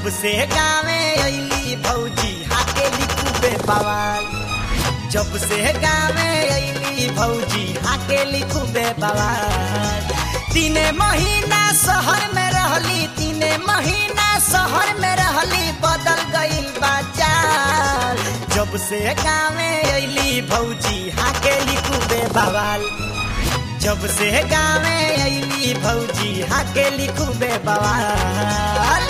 से गावे अली भौजी हाके लिखूबे बवाल जब से गावे अली भौजी हाके लिखूबे बवाल तीने महीना शहर में रहली तीने महीना शहर में रहली बदल गईल बाचाल जब से गावे अली भौजी हाके लिखूबे बवाल जब से गावे अली भौजी हाके लिखूबे बवाल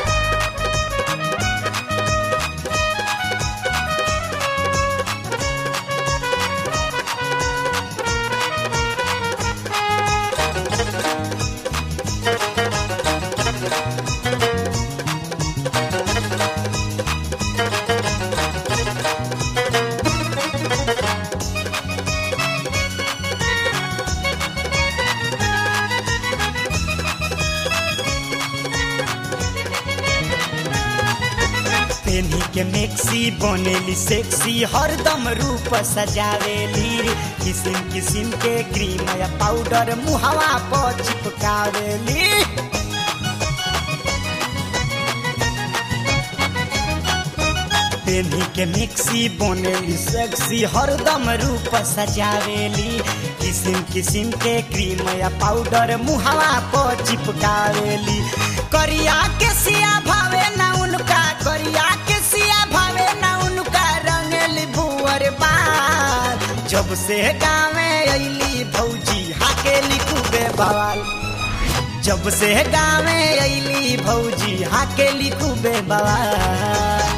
पेन्ही के मेक्सी बनेली सेक्सी हरदम रूप सजावेली किसिम किसिम के क्रीम या पाउडर मुहवा पर चिपकावेली पेन्ही के मिक्सी बनेली सेक्सी हरदम रूप सजावेली किसिम किसिम के क्रीम या पाउडर मुहवा पर चिपकावेली करिया के सिया भावे ना उनका करिया के सिया भावे ना उनका रंगली भुअर बाल जब से गावे अली भौजी हाके लिखूबे बवाल जब से गावे अली भौजी हाके लिखूबे बवाल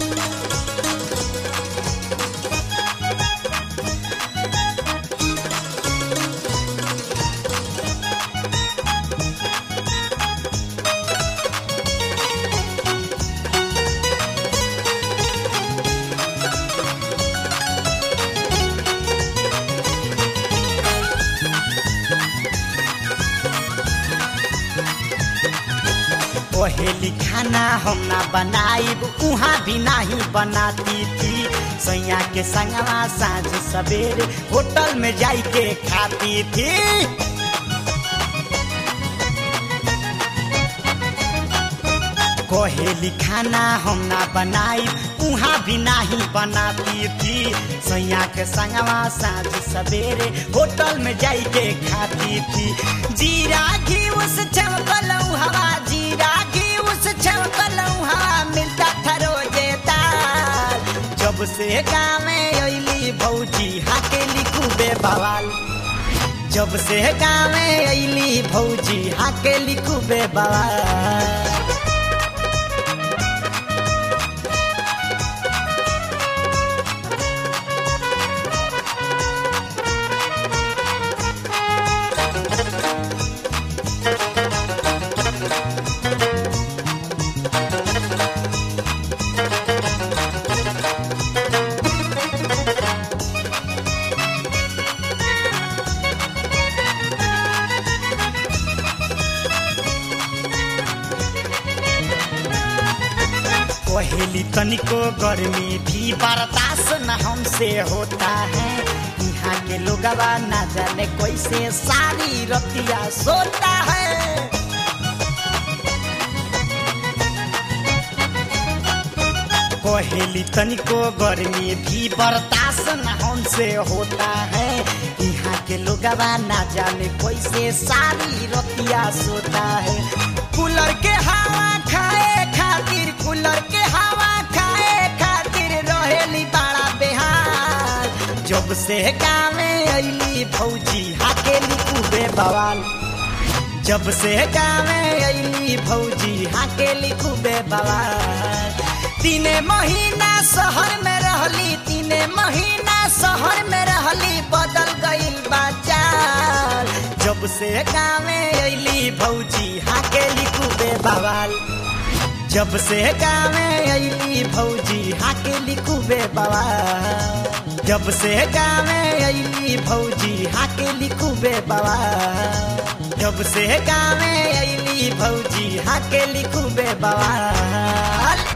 पहेली खाना हम ना बनाइब उहाँ भी नहीं बनाती थी सैया के संगवा साँझ सवेरे होटल में जाई के खाती थी कहेली खाना हम ना बनाई उहाँ भी नहीं बनाती थी सैया के संगवा साँझ सवेरे होटल में जाई के खाती थी जीरा घी उस चमकल हवा जीरा घी उस चमकल हवा मिलता था रोजे दाल जब से गावे अली भौजी हाके लिखूबे बवाल जब से गावे अली भौजी हाके लिखूबे बवाल पहेली तनिको गर्मी भी बर्दाश्त न हमसे होता है यहाँ के लोगवा ना जाने कैसे सारी रतिया सोता है पहेली तनिको गर्मी भी बर्दाश्त न हमसे होता है यहाँ के लोगवा ना जाने कैसे सारी रतिया सोता है कूलर के हवा खाए खातिर कूलर के हवा खाए खातिर रहेली बड़ा बेहाल जब से गावे अली भौजी हाके लिखूबे बवाल जब से गावे अली भौजी हाके लिखूबे बवाल तीने महीना शहर में रहली तीने महीना शहर में रहली बदल गईल बाचाल जब से गावे अली भौजी हाके लिखूबे बवाल जब से गावे अली भौजी हाके लिखूबे बवाल जब से गावे अली भौजी हाके लिखूबे बवाल जब से गावे अली भौजी हाके लिखूबे बवाल